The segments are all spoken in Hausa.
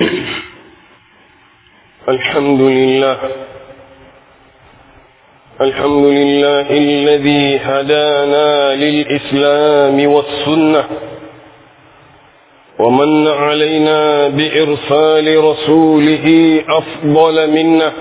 الحمد لله الحمد لله الذي هدانا للإسلام والسنة ومن علينا بإرسال رسوله أفضل منا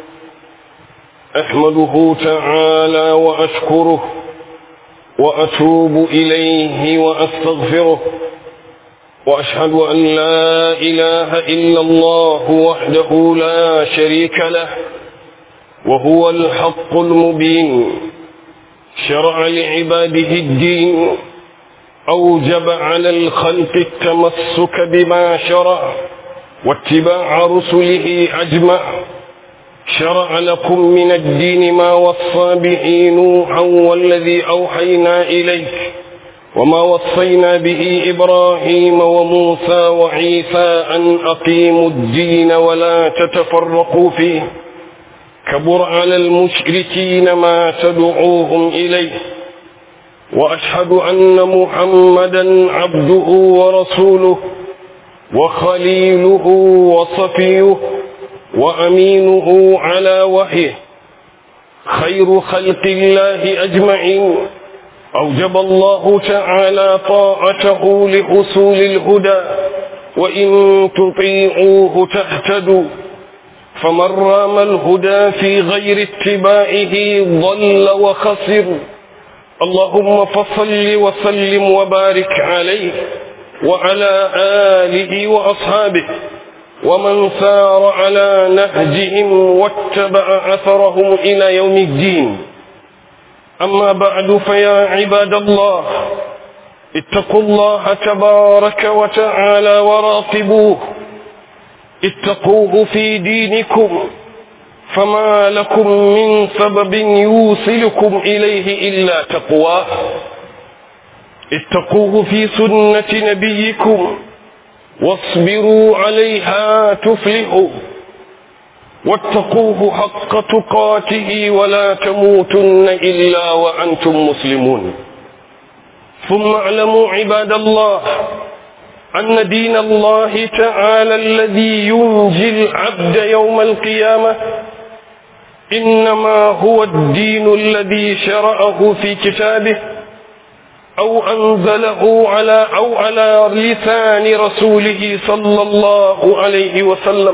أحمده تعالى وأشكره وأتوب إليه وأستغفره وأشهد أن لا إله إلا الله وحده لا شريك له وهو الحق المبين شرع لعباده الدين أوجب على الخلق التمسك بما شرع واتباع رسله أجمع شرع لكم من الدين ما وصى به نوحا والذي أوحينا إليك وما وصينا به إبراهيم وموسى وعيسى أن أقيموا الدين ولا تتفرقوا فيه كبر على المشركين ما تدعوهم إليه وأشهد أن محمدا عبده ورسوله وخليله وصفيه وأمينه على وحيه خير خلق الله أجمعين أوجب الله تعالى طاعته لحصول الهدى وإن تطيعوه تهتدوا فمن رام الهدى في غير اتباعه ضل وخسر اللهم فصل وسلم وبارك عليه وعلى آله وأصحابه ومن سار على نهجهم واتبع أثرهم إلى يوم الدين أما بعد فيا عباد الله اتقوا الله تبارك وتعالى وراقبوه اتقوه في دينكم فما لكم من سبب يوصلكم إليه إلا تقواه اتقوه في سنة نبيكم واصبروا عليها تفلحوا واتقوه حق تقاته ولا تموتن إلا وأنتم مسلمون ثم اعلموا عباد الله أن دين الله تعالى الذي ينجي العبد يوم القيامة إنما هو الدين الذي شرعه في كتابه أو أنزله على أو على لسان رسوله صلى الله عليه وسلم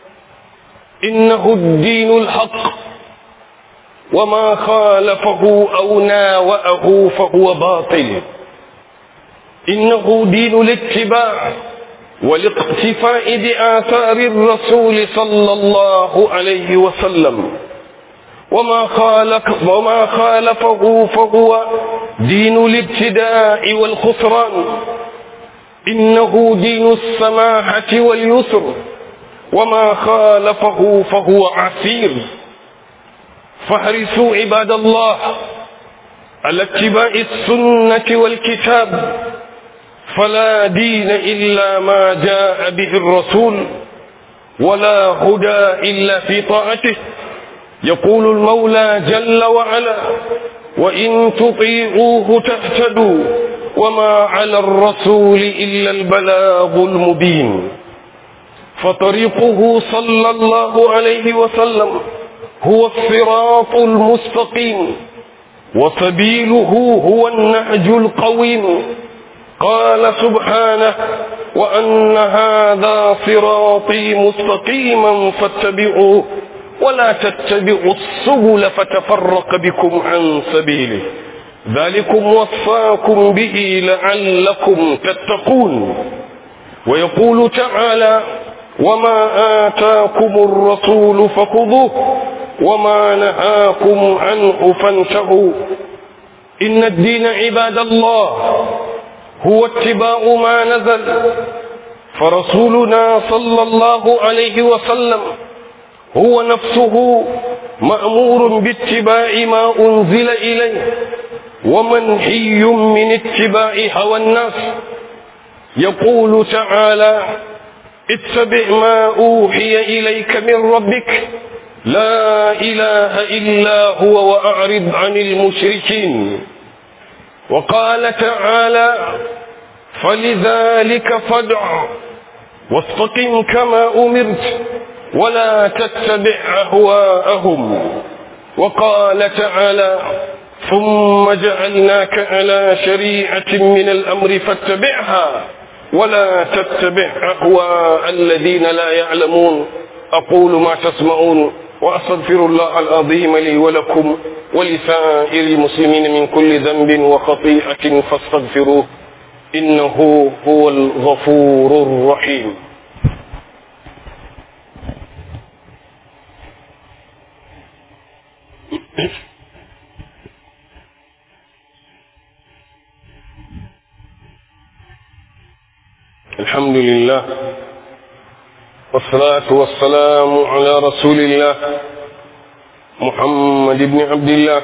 إنه الدين الحق وما خالفه أو ناوأه فهو باطل إنه دين الاتباع والاقتفاء بآثار الرسول صلى الله عليه وسلم وما خالف وما خالفه فهو دين الابتداء والخسران إنه دين السماحة واليسر وما خالفه فهو عسير فاحرصوا عباد الله على اتباع السنة والكتاب فلا دين إلا ما جاء به الرسول ولا هدى إلا في طاعته يقول المولى جل وعلا وإن تطيعوه تهتدوا وما على الرسول إلا البلاغ المبين فطريقه صلى الله عليه وسلم هو الصراط المستقيم وسبيله هو النهج القويم قال سبحانه وأن هذا صراطي مستقيما فاتبعوه ولا تتبعوا السبل فتفرق بكم عن سبيله ذلكم وصاكم به لعلكم تتقون ويقول تعالى وما آتاكم الرسول فخذوه وما نهاكم عنه فانتهوا إن الدين عباد الله هو اتباع ما نزل فرسولنا صلى الله عليه وسلم هو نفسه مأمور باتباع ما أنزل إليه ومنهي من اتباع هوى الناس يقول تعالى اتبع ما أوحي إليك من ربك لا إله إلا هو وأعرض عن المشركين وقال تعالى فلذلك فادع واستقم كما أمرت ولا تتبع أهواءهم وقال تعالى ثم جعلناك على شريعة من الأمر فاتبعها ولا تتبع أهواء الذين لا يعلمون أقول ما تسمعون وأستغفر الله العظيم لي ولكم ولسائر المسلمين من كل ذنب وخطيئة فاستغفروه إنه هو الغفور الرحيم الحمد لله والصلاة والسلام على رسول الله محمد بن عبد الله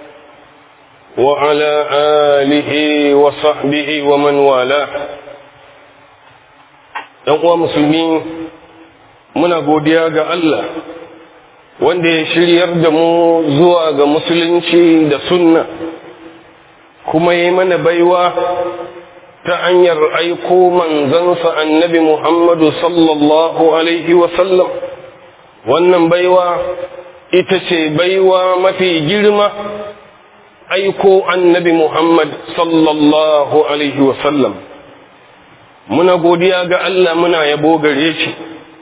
وعلى آله وصحبه ومن والاه uwa musulmi muna godiya ga Allah wanda ya shiryar da mu zuwa ga musulunci da sunna kuma yi mana baiwa ta hanyar aiko manzansa annabi Muhammadu sallallahu Alaihi wasallam wannan baiwa ita ce baiwa mafi girma aiko annabi Muhammad sallallahu Alaihi wasallam muna godiya ga Allah muna yabo gare shi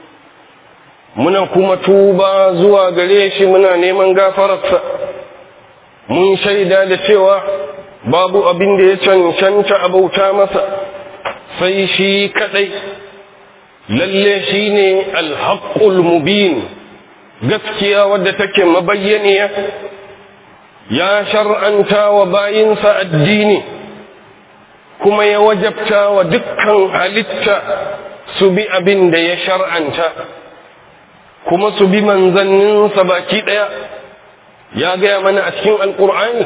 muna kuma tuba zuwa gare shi muna neman gafararsa mun shaida da cewa babu abin da ya cancanta a bauta masa sai shi kadai lalle shi ne alhaƙul mubin gaskiya wadda take mabayyaniya ya shar'anta wa bayinsa addini kuma ya wajabta wa dukkan halitta su bi abin da ya shar'anta kuma su bi manzanninsa baki ɗaya ya gaya mana a cikin alƙur'ani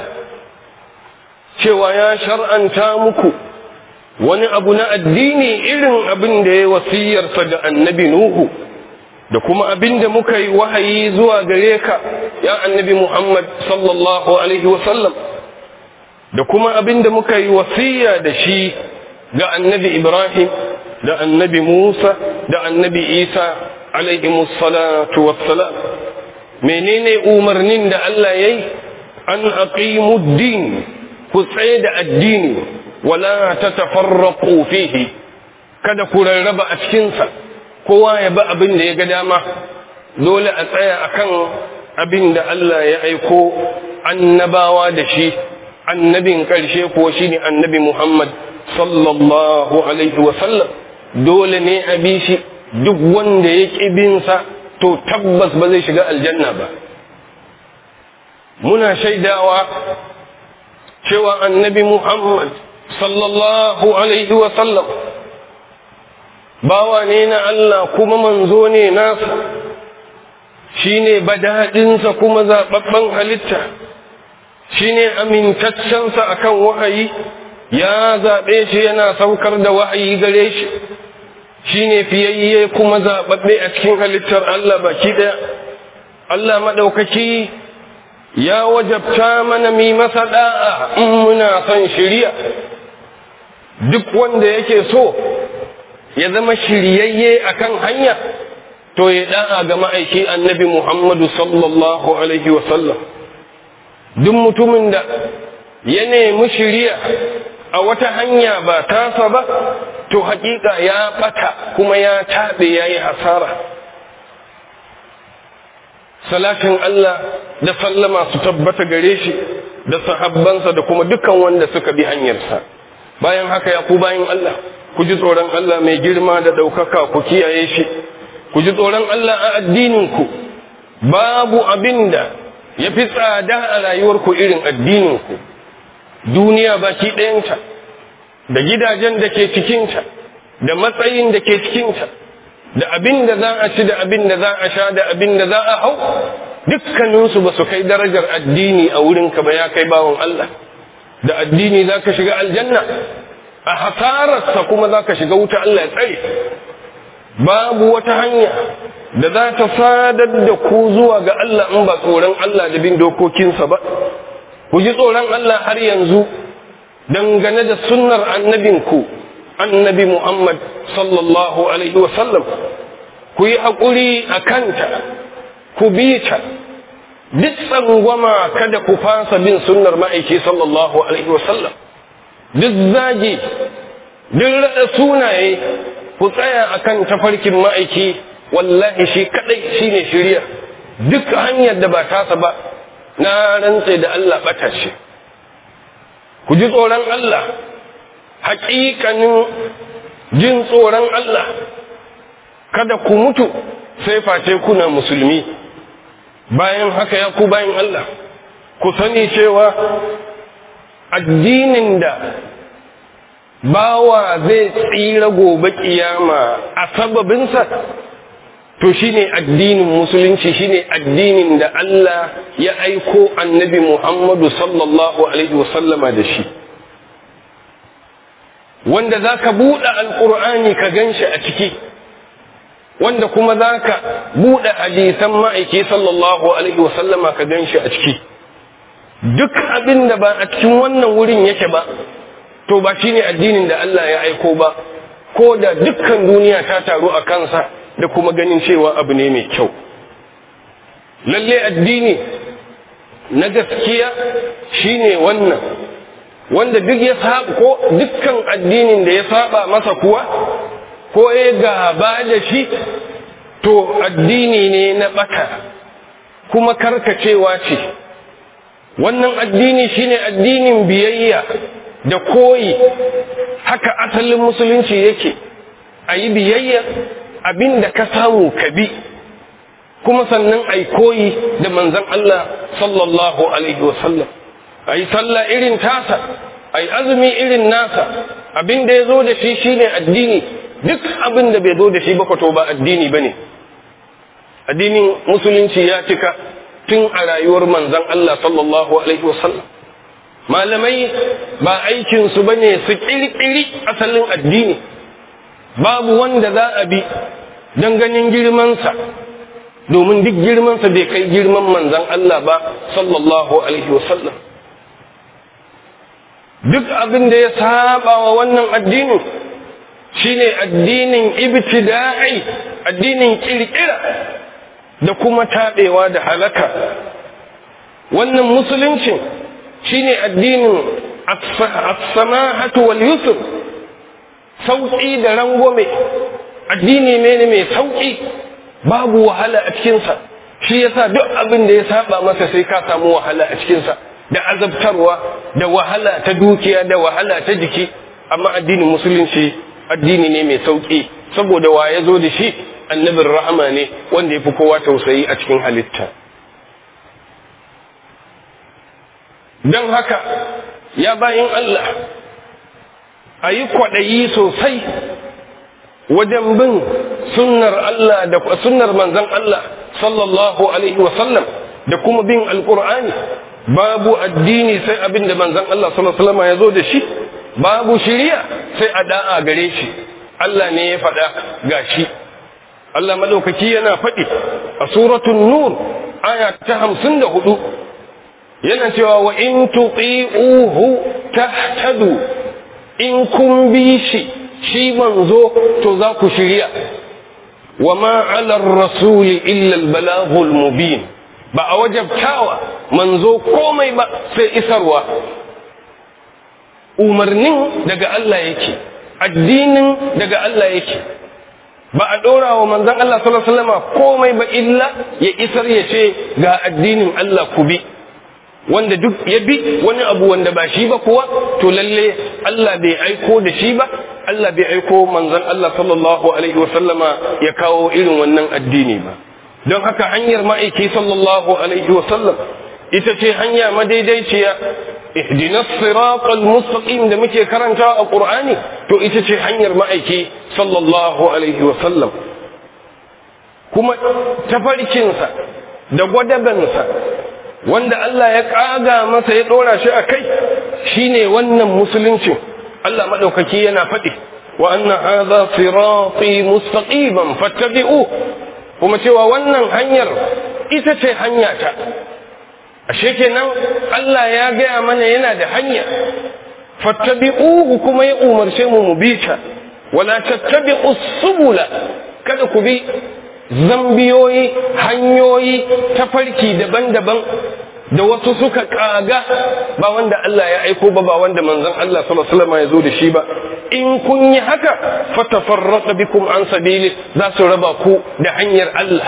cewa ya shar'anta muku wani abu na addini irin abin da ya wasiyarsa da annabi Nuhu da kuma abin da muka yi wahayi zuwa gare ka ya annabi Muhammad sallallahu alaihi wasallam da kuma abin da muka yi wasiya da shi ga annabi Ibrahim da annabi Musa da annabi Isa alaihi salatu wassalam menene umarnin da Allah yayi an aqimud din ku tsaye da addini wala ta tafarraku fihi kada ku rarraba a cikinsa kowa ya ba abin da ya ga dama dole a tsaya akan abin da Allah ya aiko annabawa da shi annabin ƙarshe ko shi ne annabi Muhammad sallallahu alaihi wasallam dole ne a bi shi duk wanda ya ƙi binsa to tabbas ba zai shiga aljanna ba muna shaidawa cewa annabi Muhammad sallallahu Alaihi wasallam bawa ne na Allah kuma manzo ne nasa shi ne badaɗinsa kuma zaɓaɓɓen halitta shi ne amintaccensa a kan wahayi ya zaɓe shi yana saukar da wahayi gare shi shi ne fiyayye kuma zaɓaɓɓe a cikin halittar Allah baki ɗaya Allah maɗaukaki ya wajabta mana mi masa da'a in muna son shiriya duk wanda yake so ya zama shiryayye akan hanya to ya da'a ga ma'aiki annabi Muhammadu sallallahu alaihi wasallam duk mutumin da ya nemi shiriya a wata hanya ba tasa ba to hakika ya bata kuma ya taɓe ya yi hasara salatin Allah da sallama su tabbata gare shi da sahabbansa da kuma dukan wanda suka bi hanyarsa bayan haka ya ku bayan Allah ku ji tsoron Allah mai girma da ɗaukaka ku kiyaye shi ku ji tsoron Allah a addininku babu abin da ya fi tsada a rayuwarku irin addininku duniya baki ɗayanta da gidajen da ke cikinta da matsayin da ke cikinta da abin da za a ci da abin da za a sha da abin da za a hau dukkaninsu ba su kai darajar addini a wurinka ba ya kai bawan Allah da addini za ka shiga aljanna a hasararsa kuma za ka shiga wuta Allah ya tsare babu wata hanya da za ta sadar da ku zuwa ga Allah in ba tsoron Allah da bin dokokinsa ba ku ji tsoron Allah har yanzu dangane da sunnar annabinku annabi Muhammad sallallahu Alaihi wasallam ku yi haƙuri a kanta ku bi ta duk tsangwama kada ku fasa bin sunnar ma'aiki sallallahu Alaihi wasallam duk zagi duk raɗa sunaye ku tsaya a kan tafarkin ma'aiki wallahi shi kaɗai shi ne shirya duk hanyar da ba tasa ba na rantse da Allah ɓata ce ku ji tsoron Allah haƙiƙanin jin tsoron Allah kada ku mutu sai face kuna musulmi bayan haka ya ku bayan Allah ku sani cewa addinin da bawa zai tsira gobe kiyama a sababinsa to shine addinin musulunci shine addinin da Allah ya aiko annabi Muhammadu sallallahu alaihi wasallama da shi wanda za ka buɗe alƙur'ani ka gan shi a ciki wanda kuma za ka buɗe hadisan ma'aiki sallallahu alaihi wasallama ka gan shi a ciki duk abin da ba a cikin wannan wurin yake ba to ba shi ne addinin da Allah ya aiko ba ko da dukkan duniya ta taru a kansa da kuma ganin cewa abu ne mai kyau lalle addini na gaskiya shine wannan wanda duk ya saba ko dukkan addinin da ya saba masa kuwa ko ya gaba da shi to addini ne na bata kuma karkacewa ce wannan addini shine addinin biyayya da koyi haka asalin musulunci yake a yi biyayya abin da ka samu ka bi kuma sannan a yi koyi da manzan Allah sallallahu alaihi wasallam a yi sallah irin tasa a yi azumi irin nasa abin da ya zo da shi shine addini duk abin da bai zo da shi ba to ba addini ba ne addinin musulunci ya cika tun a rayuwar manzan Allah sallallahu alaihi wasallam malamai ba aikinsu ba ne su ƙirƙiri asalin addini babu wanda za a bi don ganin girmansa domin duk girmansa bai kai girman manzan Allah ba sallallahu alaihi wasallam duk abin da ya saba wa wannan addinin shine addinin ibtida'i addinin kirkira da kuma taɓewa da halaka wannan musuluncin shine addinin as-samahatu wal yusr sauƙi da rangwame addini ne mai sauƙi babu wahala a cikinsa shi yasa duk abin da ya saba masa sai ka samu wahala a cikinsa da azabtarwa da wahala ta dukiya da wahala ta jiki amma addinin musulunci addini ne mai sauƙi saboda wa ya zo da shi annabin rahama ne wanda ya fi kowa tausayi a cikin halitta don haka ya bayin Allah a yi kwaɗayi sosai wajen bin sunnar Allah da sunnar manzan Allah sallallahu alaihi wasallam da kuma bin alƙur'ani babu addini sai abin da manzan Allah sallallahu alaihi wasallam ya zo da shi babu shiriya sai a da'a gare shi Allah ne ya faɗa ga shi Allah madaukaki yana faɗi a suratul nur aya ta hamsin da hudu yana cewa wa in tuti'uhu tahtadu in kun bi shi shi manzo to za ku shirya wa ma 'ala ar-rasul illa al-balaghul mubin ba a wajabtawa manzo komai ba sai isarwa umarnin daga Allah yake addinin daga Allah yake ba a ɗora wa manzon Allah sallallahu alaihi wasallam komai ba illa ya isar ya ce ga addinin Allah ku bi wanda duk ya bi wani abu wanda ba shi ba kuwa to lalle Allah bai aiko da shi ba Allah bai aiko manzon Allah sallallahu alaihi wasallama ya kawo irin wannan addini ba don haka hanyar ma'aiki sallallahu alaihi wasallam ita ce hanya madaidaiciya ihdinas siratal mustaqim da muke karanta a qur'ani to ita ce hanyar ma'aiki sallallahu alaihi wasallam kuma tafarkinsa da gwadabansa wanda Allah ya kaga masa ya dora shi a kai shine wannan musuluncin Allah madaukaki yana faɗi wa anna hadha sirati mustaqiman fattabi'u kuma cewa wannan hanyar ita ce hanya ta ashe kenan Allah ya gaya mana yana da hanya fattabi'uhu kuma ya umarce mu mu bi ta wala tattabi'us subula kada ku bi zambiyoyi hanyoyi tafarki daban-daban da wasu suka kaga ba wanda Allah ya aiko ba ba wanda manzon Allah sallallahu alaihi wasallam ya zo da shi ba in kun yi haka fatafarraqa bikum an sabili za su raba ku da hanyar Allah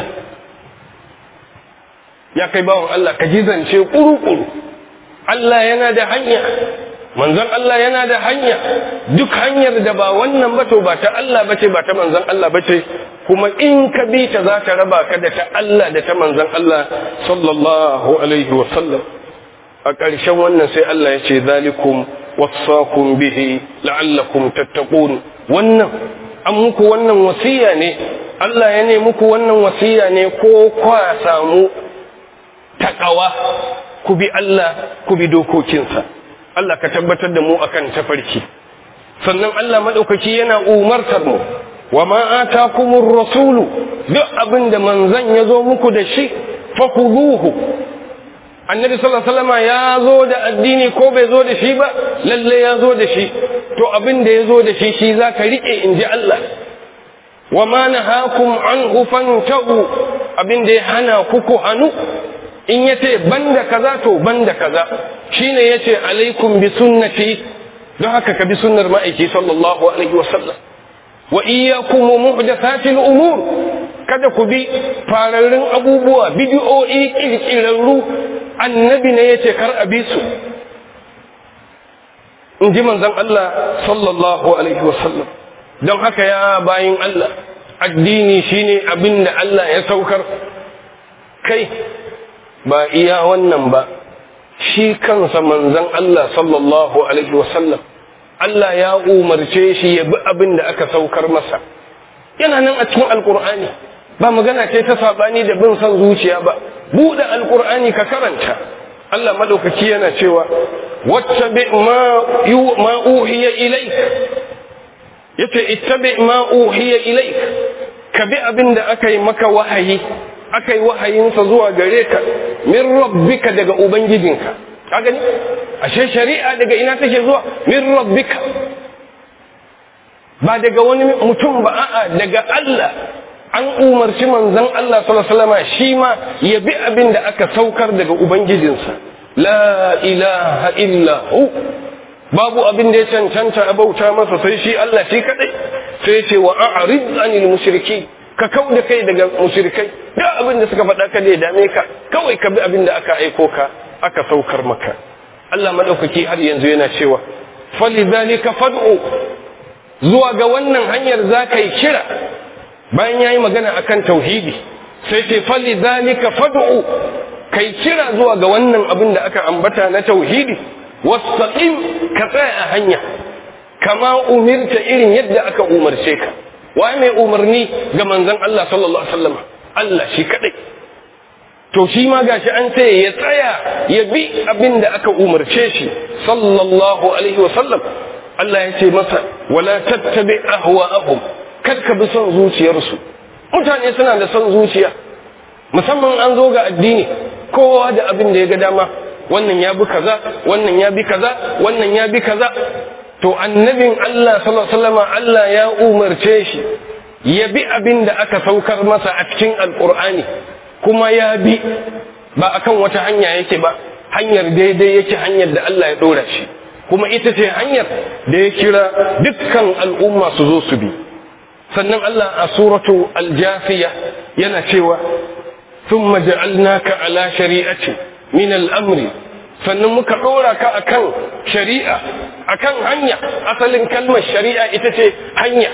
ya kai bawon Allah ka jizance kuru-kuru Allah yana da hanya manzon Allah yana da hanya duk hanyar da ba wannan ba to ba ta Allah bace ba ta manzon Allah bace kuma in ka bi ta za ta raba ka da ta Allah da ta manzon Allah sallallahu alaihi wa sallam a ƙarshen wannan sai Allah ya ce zalikum wasaqum bihi la'allakum tattaqun wannan an muku wannan wasiya ne Allah ya ne muku wannan wasiya ne ko kwa samu takawa ku bi Allah ku bi dokokinsa Allah ka tabbatar da mu akan tafarki sannan Allah madaukaki yana umartar mu wa ma atakumur rasulu duk abin da manzon ya zo muku da shi fakuduhu annabi sallallahu alaihi wasallam ya zo da addini ko bai zo da shi ba lalle ya zo da shi to abin da ya zo da shi shi zaka rike in ji Allah wa ma nahakum anhu fantahu abin da ya hana ku ku hanu in yace banda kaza to banda kaza shine yace alaikum bi sunnati don haka ka bi sunnar ma'aiki sallallahu alaihi wasallam wa iyyakum muhdathatil umur kada ku bi fararrun abubuwa bid'o'i kirkirarru annabi ne yace kar a bi su in ji manzon Allah sallallahu alaihi wasallam don haka ya bayin Allah addini shine abin da Allah ya saukar kai ba iya wannan ba shi kansa manzon Allah sallallahu alaihi wasallam Allah ya umarce shi ya bi abin da aka saukar masa yana nan a cikin alkur'ani ba magana ce ta sabani da bin son zuciya ba buɗe alkur'ani ka karanta Allah madaukaki yana cewa wattabi ma yu ma uhiya ilaik yace ittabi ma uhiya ilaik ka bi abin da aka yi maka wahayi aka yi wahayinsa zuwa gare ka min rabbika daga ubangijinka ka gani ashe shari'a daga ina take zuwa min rabbika ba daga wani mutum ba a'a daga Allah an umarci manzon Allah sallallahu alaihi wasallam shi ma ya bi abin da aka saukar daga ubangijinsa la ilaha illa hu babu abin da ya cancanta a bauta masa sai shi Allah shi kadai sai ce wa a'rid anil mushriki ka kau da kai daga mushrikai duk abin da suka faɗa ka da ya dame ka kawai ka bi abin da aka aiko ka aka saukar maka Allah madaukaki har yanzu yana cewa falidhalika fad'u zuwa ga wannan hanyar za ka yi kira bayan ya yi magana akan tauhidi sai ce falidhalika fad'u kai kira zuwa ga wannan abin da aka ambata na tauhidi wastaqim ka tsaya a hanya kama umirta irin yadda aka umarce ka waye mai umarni ga manzon Allah sallallahu alaihi wasallam Allah shi kadai to shi ma gashi an ce ya tsaya ya bi abin da aka umarce shi sallallahu alaihi wasallam Allah ya ce masa wala tattabi ahwa'ahum kar ka bi son zuciyarsu mutane suna da son zuciya musamman an zo ga addini kowa da abin da ya ga dama wannan ya bi kaza wannan ya bi kaza wannan ya bi kaza to annabin Allah sallallahu alaihi wasallam Allah ya umarce shi ya bi abin da aka saukar masa a cikin alqur'ani kuma ya bi ba akan wata hanya yake ba hanyar daidai yake hanyar da Allah ya dora shi kuma ita ce hanyar da ya kira dukkan al'umma su zo su bi sannan Allah a suratu aljafiya yana cewa thumma ja'alnaka ala shari'ati min al'amri sannan muka ɗora ka akan shari'a akan hanya asalin kalmar shari'a ita ce hanya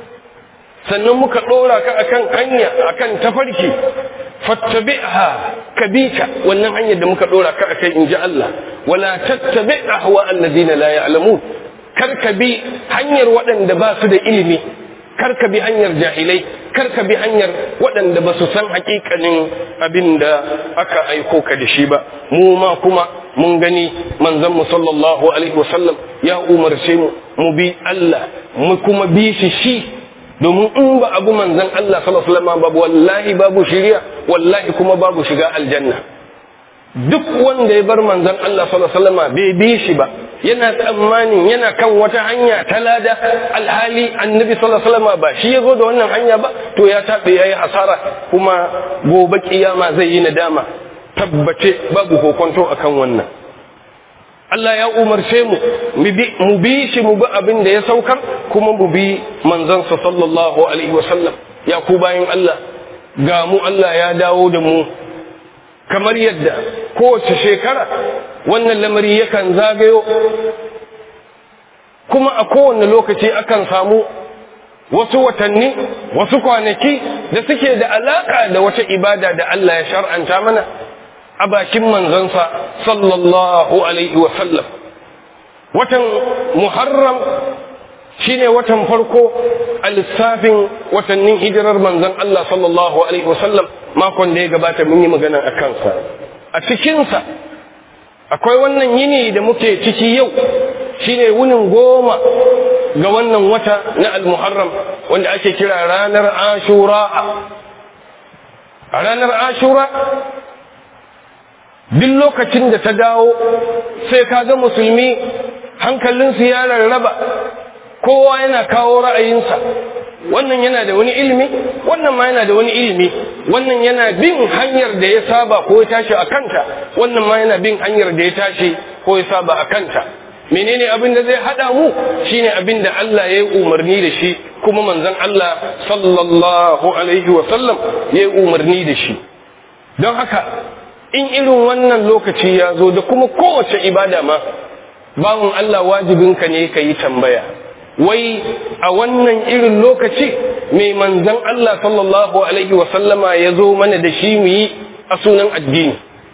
sannan muka ɗora ka akan hanya akan tafarki fattabi'ha kabita wannan hanyar da muka ɗora ka akai in ji Allah wala tattabi ahwa alladhina la ya'lamun kar ka bi hanyar waɗanda ba su da ilimi kar ka bi hanyar jahilai kar ka bi hanyar waɗanda ba su san hakikanin abin da aka aiko ka da shi ba mu ma kuma mun gani manzon mu sallallahu alaihi wasallam ya umarce mu mu bi Allah mu kuma bi shi shi domin in ba abu manzon Allah sallallahu alaihi wasallam babu wallahi babu shiriya wallahi kuma babu shiga aljanna duk wanda ya bar manzon Allah sallallahu alaihi wasallam bai bi shi ba yana tsammanin yana kan wata hanya ta lada alhali annabi sallallahu alaihi wasallam ba shi ya zo da wannan hanya ba to ya tabe yayi hasara kuma gobe kiyama zai yi nadama tabbace babu kokonto akan wannan Allah ya umarce mu mu bi shi mu bi abin da ya saukar kuma mu bi manzansa sallallahu alaihi wasallam ya ku bayan Allah ga mu Allah ya dawo da mu kamar yadda kowace shekara wannan lamari yakan zagayo kuma a kowane lokaci akan samu wasu watanni wasu kwanaki da suke da alaka da wata ibada da Allah ya shar'anta mana a bakin manzansa sallallahu alaihi wasallam watan muharram shine watan farko a lissafin watannin hijirar manzon Allah sallallahu alaihi wasallam makon da ya gabata mun yi magana a kansa a cikinsa akwai wannan yini da muke ciki yau shine wunin goma ga wannan wata na al-muharram wanda ake kira ranar ashura a ranar ashura duk lokacin da ta dawo sai ka ga musulmi hankalinsu ya rarraba kowa yana kawo ra'ayinsa wannan yana da wani ilimi wannan ma yana da wani ilimi wannan yana bin hanyar da ya saba ko ya tashi a kanta wannan ma yana bin hanyar da ya tashi ko ya saba a kanta menene abin da zai hada mu shine abin da Allah ya yi umarni da shi kuma manzon Allah sallallahu alaihi wa sallam ya yi umarni da shi don haka in irin wannan lokaci ya zo da kuma kowace ibada ma bawon Allah wajibinka ne ka yi tambaya wai a wannan irin lokaci mai manzan Allah sallallahu Alaihi wasallama ya zo mana da shi mu yi a sunan addini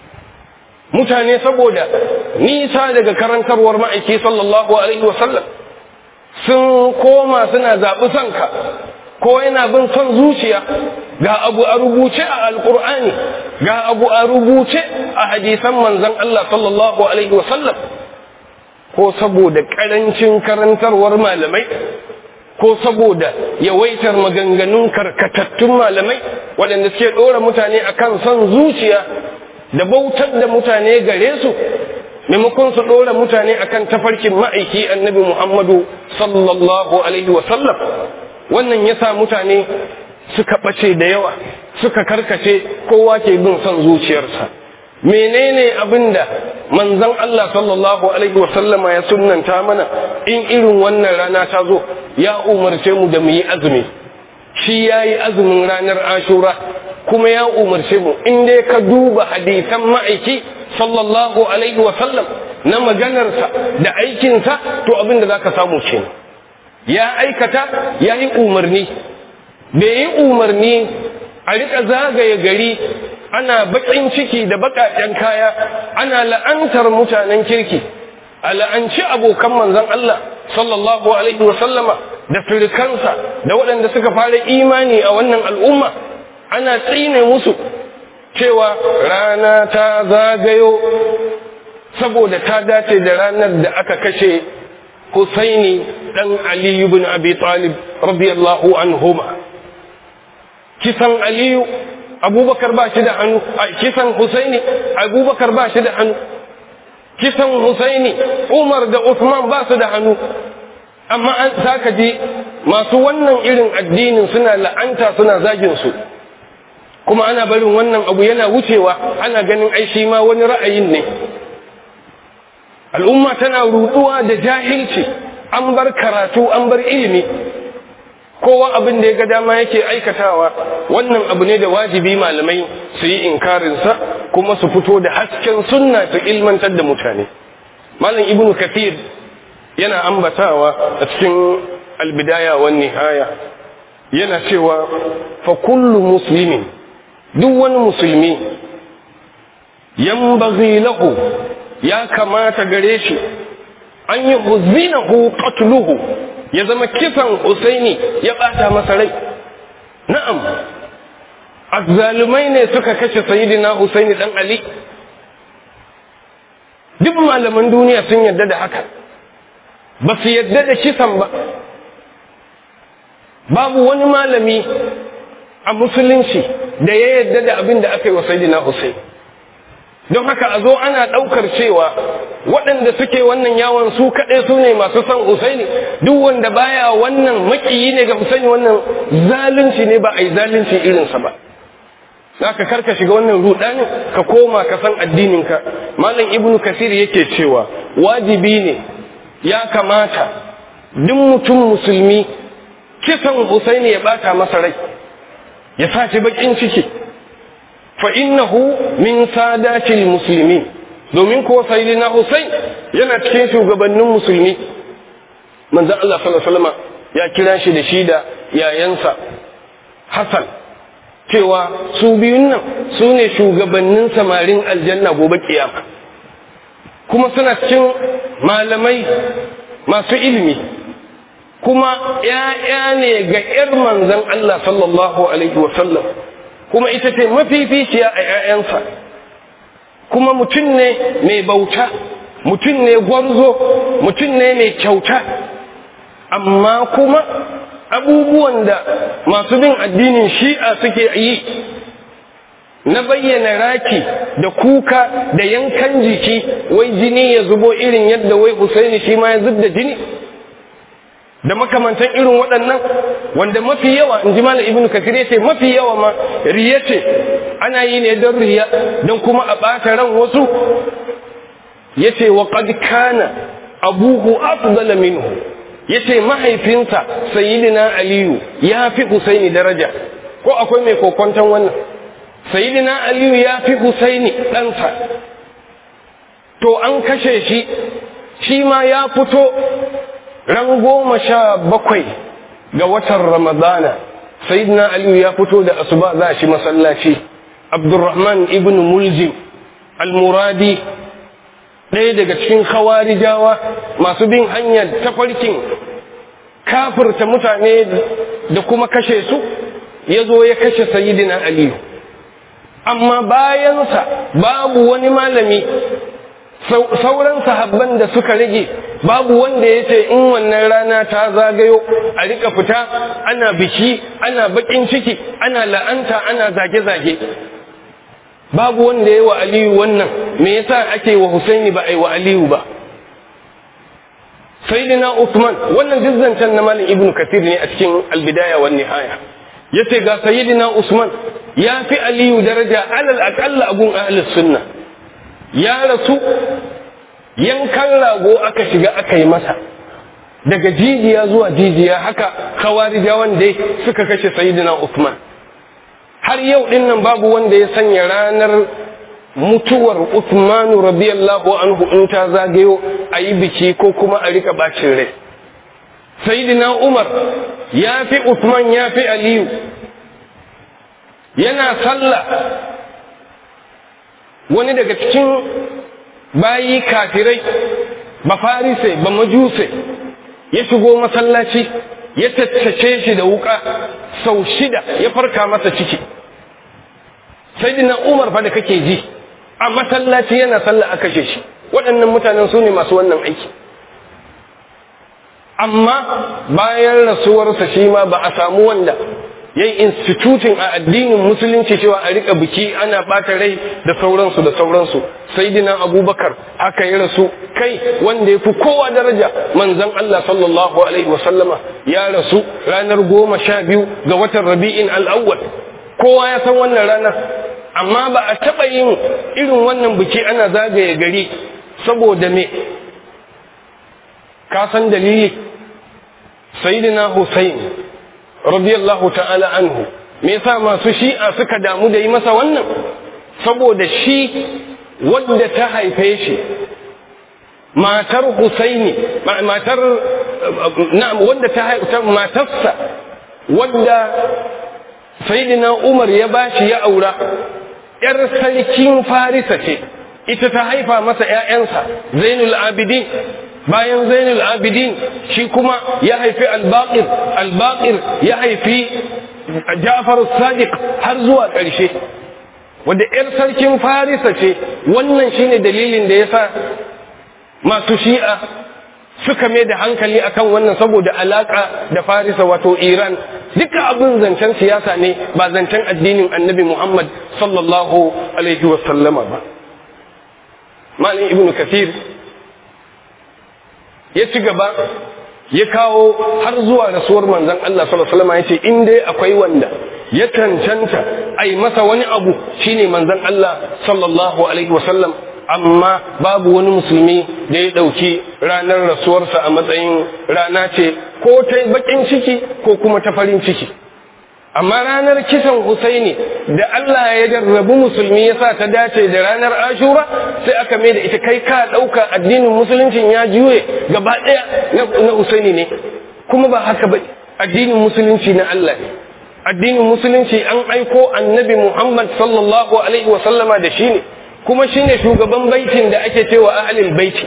mutane saboda nisa daga karantarwar ma'aiki sallallahu Alaihi wasallam sun koma suna zaɓi sanka ko yana bin son zuciya ga abu a rubuce a alƙur'ani ga abu a rubuce a hadisan manzan Allah sallallahu Alaihi wasallam ko saboda ƙarancin karantarwar malamai ko saboda yawaitar maganganun karkatattun malamai waɗanda suke ɗora mutane akan son zuciya da bautar da mutane gare su maimakon su ɗora mutane akan tafarkin ma'aiki annabi muhammadu sallallahu alaihi wasallam wannan ya sa mutane suka ɓace da yawa suka karkace kowa ke bin son zuciyarsa menene abinda manzon Allah sallallahu alaihi wasallama ya sunnanta mana in irin wannan rana ta zo ya umarce mu da mu yi azumi shi ya yi azumin ranar ashura kuma ya umarce mu in dai ka duba hadisan ma'aiki sallallahu alaihi wasallam na maganarsa da aikinsa to abinda za ka samu kenan ya aikata ya yi umarni bai yi umarni a riƙa zagaye gari ana baƙin ciki da baƙaƙen kaya ana la'antar mutanen kirki a la'anci abokan manzon Allah sallallahu alaihi wasallama da firikansa da waɗanda suka fara imani a wannan al'umma ana tsine musu cewa rana ta zagayo saboda ta dace da ranar da aka kashe Husaini ɗan Ali ibn Abi Talib radiyallahu anhuma kisan Aliyu abubakar ba shi da hannu a kisan husaini abubakar ba shi da hannu kisan husaini umar da usman ba su da hannu amma an saka ji masu wannan irin addinin suna la'anta suna zagin su kuma ana barin wannan abu yana wucewa ana ganin ai shi ma wani ra'ayin ne al'umma tana ruduwa da jahilci an bar karatu an bar ilimi kowa abin da ya ga dama yake aikatawa wannan abu ne da wajibi malamai su yi inkarinsa kuma su fito da hasken sunna su ilmantar da mutane malam ibnu kathir yana ambatawa a cikin albidaya wan nihaya yana cewa fa kullu muslimin duk wani musulmi yanbaghi lahu ya kamata gare shi an yi huzinahu qatluhu ya zama kisan Husaini ya bata masa rai na'am azzalumai ne suka kashe sayyidina Husaini dan Ali duk malaman duniya sun yarda da haka ba su yarda da kisan ba babu wani malami a musulunci da ya yarda da abin da aka yi wa sayyidina Husaini don haka a zo ana ɗaukar cewa waɗanda suke wannan yawon su kaɗai su ne masu son Husaini duk wanda baya wannan makiyi ne ga Husaini wannan zalunci ne ba a yi zalunci irinsa ba za ka karka shiga wannan rudanin ka koma ka san addininka malam ibnu kasir yake cewa wajibi ne ya kamata duk mutum musulmi kisan Husaini ya bata masa rai ya sa shi bakin ciki fa innahu min sadatil muslimin domin ko sayyidina Husain yana cikin shugabannin musulmi manzon Allah sallallahu alaihi wasallam ya kira shi da shi da yayansa Hassan cewa su biyun nan su ne shugabannin samarin aljanna gobe kiyama kuma suna cikin malamai masu ilimi kuma ‘ya'ya ne ga ‘yar manzan Allah sallallahu Alaihi wasallam kuma ita ce mafificiya a ‘ya'yansa kuma mutum ne mai bauta mutum ne gwarzo mutum ne mai kyauta amma kuma abubuwan da masu bin addinin shi'a suke yi na bayyana raki da kuka da yankan jiki wai jini ya zubo irin yadda wai Husaini shi ma ya zub da jini da makamantan irin waɗannan wanda mafi yawa in ji malam ibnu kasir yace mafi yawa ma riya ce ana yi ne don riya don kuma a ɓata ran wasu yace wa qad kana abuhu afdala minhu yace mahaifinsa sayyidina aliyu ya fi husaini daraja ko akwai mai kokonton wannan sayyidina aliyu ya fi husaini ɗansa to an kashe shi shi ma ya fito ran goma sha bakwai ga watan ramadana sayyidina aliyu ya fito da asuba za shi masallaci abdurrahman ibn muljim al-muradi ɗaya daga cikin khawarijawa masu bin hanyar tafarkin kafirta mutane da kuma kashe su ya zo ya kashe sayyidina aliyu amma bayansa babu wani malami sauran sahabban da suka rage babu wanda ya ce in wannan rana ta zagayo a rika fita ana biki ana bakin ciki ana la'anta ana zage-zage babu wanda ya wa aliyu wannan me yasa ake wa husaini ba a yi wa aliyu ba sayyidina usman wannan dizzancen na malam ibnu kathir ne a cikin albidaya wan nihaya yace ga sayyidina usman ya fi aliyu daraja alal aqalla agun ahlus sunna ya rasu yankan rago aka shiga aka yi masa daga jijiya zuwa jijiya haka kawarijawan dai suka kashe sayyidina Uthman har yau din nan babu wanda ya sanya ranar mutuwar Uthman radiyallahu anhu in ta zagayo a yi biki ko kuma a rika bacin rai sayyidina Umar ya fi Uthman ya fi Aliyu yana sallah wani daga cikin bayi kafirai ba farise ba majuse ya shigo masallaci ya tattace shi da wuka sau shida ya farka masa ciki sai dina umar fa da kake ji a masallaci yana sallah a kashe shi waɗannan mutanen su ne masu wannan aiki amma bayan rasuwarsa shi ma ba a samu wanda ya yi institutin a addinin musulunci cewa a rika biki ana ɓata rai da sauransu da sauransu sai dina abubakar haka ya rasu kai wanda ya fi kowa daraja manzan Allah sallallahu alaihi wasallama ya rasu ranar goma sha biyu ga watan rabi'in al'awwal kowa ya san wannan rana amma ba a taɓa yin irin wannan biki ana zagaye gari saboda me ka san dalili sayyidina Hussein radiyallahu ta'ala anhu me yasa masu shi'a suka damu da yi masa wannan saboda shi wadda ta haife shi matar Husaini matar na'am wadda ta haife matarsa wadda sayyidina Umar ya bashi ya aura yar sarkin Farisa ce ita ta haifa masa ƴaƴansa Zainul Abidin bayan zainul abidin shi kuma ya haifi albaqir albaqir ya haifi ja'far sadiq har zuwa ƙarshe wanda 'yar sarkin farisa ce wannan shine dalilin da yasa masu shi'a suka mai da hankali akan wannan saboda alaka da farisa wato iran duka abin zancen siyasa ne ba zancen addinin annabi muhammad sallallahu alaihi wasallama ba malin ibnu kathir ya ci gaba ya kawo har zuwa rasuwar manzon Allah sallallahu alaihi wasallam yace in dai akwai wanda ya cancanta ai masa wani abu shine manzon Allah sallallahu alaihi wasallam amma babu wani musulmi da ya dauki ranar rasuwarsa a matsayin rana ce ko ta bakin ciki ko kuma ta farin ciki amma ranar kisan Husaini da Allah ya jarrabu musulmi ya sa ta dace da ranar Ashura sai aka mai da ita kai ka ɗauka addinin musuluncin ya juye gaba ɗaya na Husaini ne kuma ba haka ba addinin musulunci na Allah ne addinin musulunci an aiko annabi Muhammad sallallahu alaihi wa sallama da shi ne kuma shine shugaban baitin da ake cewa ahlul baiti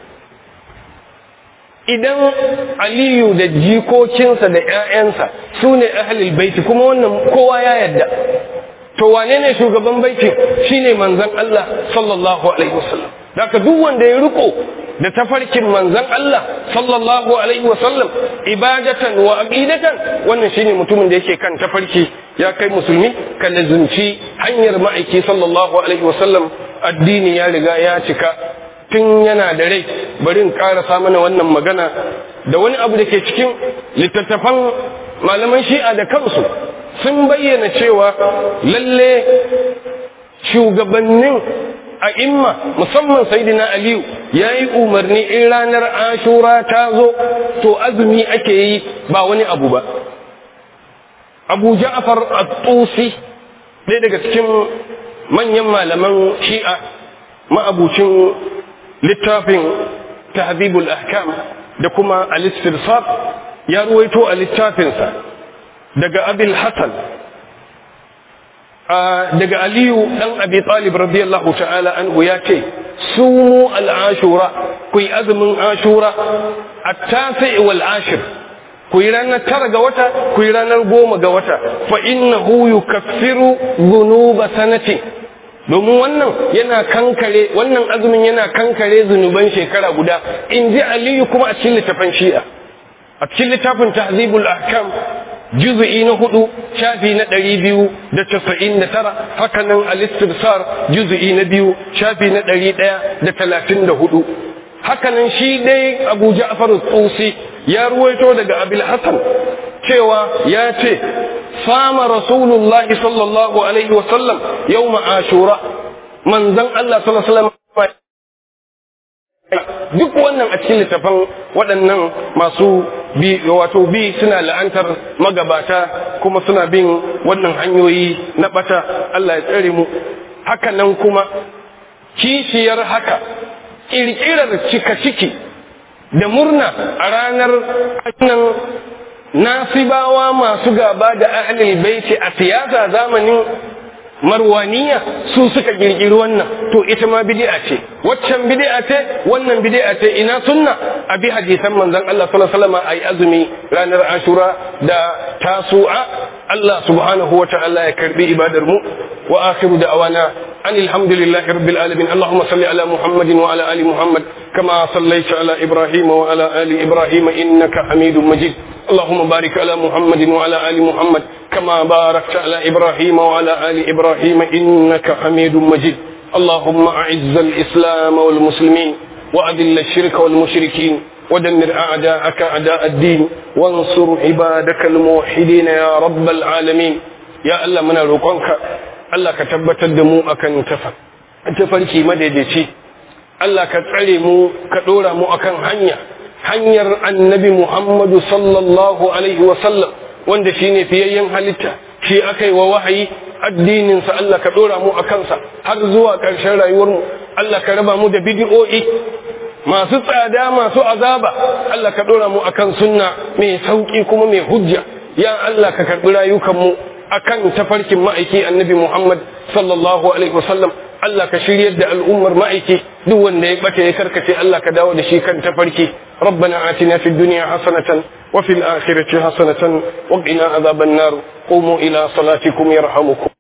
idan aliyu da jikokinsa da ‘ya'yansa su ne ahalil baiti kuma wannan kowa ya yadda to wane ne shugaban baiti shine manzan Allah sallallahu alaihi wasallam daga duk wanda ya riko da tafarkin manzan Allah sallallahu alaihi wasallam ibadatan wa aqidatan wannan shine mutumin da yake kan tafarki ya kai musulmi ka lazunci hanyar ma'aiki sallallahu alaihi wasallam addini ya riga ya cika tun yana da rai bari in karasa mana wannan magana da wani abu da ke cikin littattafan malaman shi'a da kansu sun bayyana cewa lalle shugabannin a imma musamman saidina aliyu ya yi umarni in ranar ashura ta zo to azumi ake yi ba wani abu ba abu ja'far at-tusi ɗaya daga cikin manyan malaman shi'a ma'abucin littafin tahzibul ahkam da kuma al-istirsab ya ruwaito a littafinsa daga abil hasan daga aliyu dan abi talib radiyallahu ta'ala anhu ya ce sumu al-ashura ku yi azumin ashura at-tasi wal ashir ku yi ranar tara ga wata ku yi ranar goma ga wata fa innahu yukaffiru dhunuba sanati domin wannan yana kankare wannan azumin yana kankare zunuban shekara guda in ji aliyu kuma a cikin littafin shi'a a cikin littafin tahzibul ahkam juz'i na hudu shafi na ɗari biyu da casa'in da tara hakanan al-istibsar juz'i na biyu shafi na ɗari ɗaya da talatin da hudu hakanan shi dai abu ja'far tsusi ya ruwaito daga abil hasan cewa ya ce sama rasulullah sallallahu alaihi wasallam yau ashura manzan Allah sallallahu alaihi wasallam duk wannan a cikin littafan waɗannan masu bi wato bi suna la'antar magabata kuma suna bin wannan hanyoyi na bata Allah ya tsare mu haka nan kuma kishiyar haka ƙirƙirar cika ciki da murna a ranar nan nasibawa masu gaba da ahlul baiti a siyasa zamanin marwaniya su suka girgiri wannan to ita ma bid'a ce waccan bid'a ce wannan bid'a ce ina sunna abi hadisan manzon Allah sallallahu alaihi wasallam ayi azumi ranar ashura da tasu'a Allah subhanahu wa ta'ala ya karbi ibadar mu wa akhiru da'wana أن الحمد لله رب العالمين اللهم صل على محمد وعلى آل محمد كما صليت على إبراهيم وعلى آل إبراهيم إنك حميد مجيد اللهم بارك على محمد وعلى آل محمد كما باركت على إبراهيم وعلى آل إبراهيم إنك حميد مجيد اللهم أعز الإسلام والمسلمين وأذل الشرك والمشركين ودمر أعداءك أعداء الدين وانصر عبادك الموحدين يا رب العالمين يا الله من روقك Allah ka tabbatar da mu akan tafarki madaidaici Allah ka tsare mu ka ɗora mu akan hanya hanyar annabi Muhammadu sallallahu alaihi wasallam wanda shi ne fiyayyen halitta shi aka yi wa wahayi addininsa Allah ka ɗora mu a kansa har zuwa ƙarshen rayuwarmu Allah ka raba mu da bidi'o'i masu tsada masu azaba Allah ka ɗora mu akan sunna mai sauƙi kuma mai hujja ya Allah ka karɓi rayukanmu akan tafarkin ma'aiki annabi Muhammad sallallahu alaihi wasallam Allah ka shiryar da al'ummar ma'aiki duk wanda ya bata ya karkace Allah ka dawo da shi kan tafarki ربنا آتنا في الدنيا حسنة وفي الآخرة حسنة وقنا عذاب النار قوموا إلى صلاتكم يرحمكم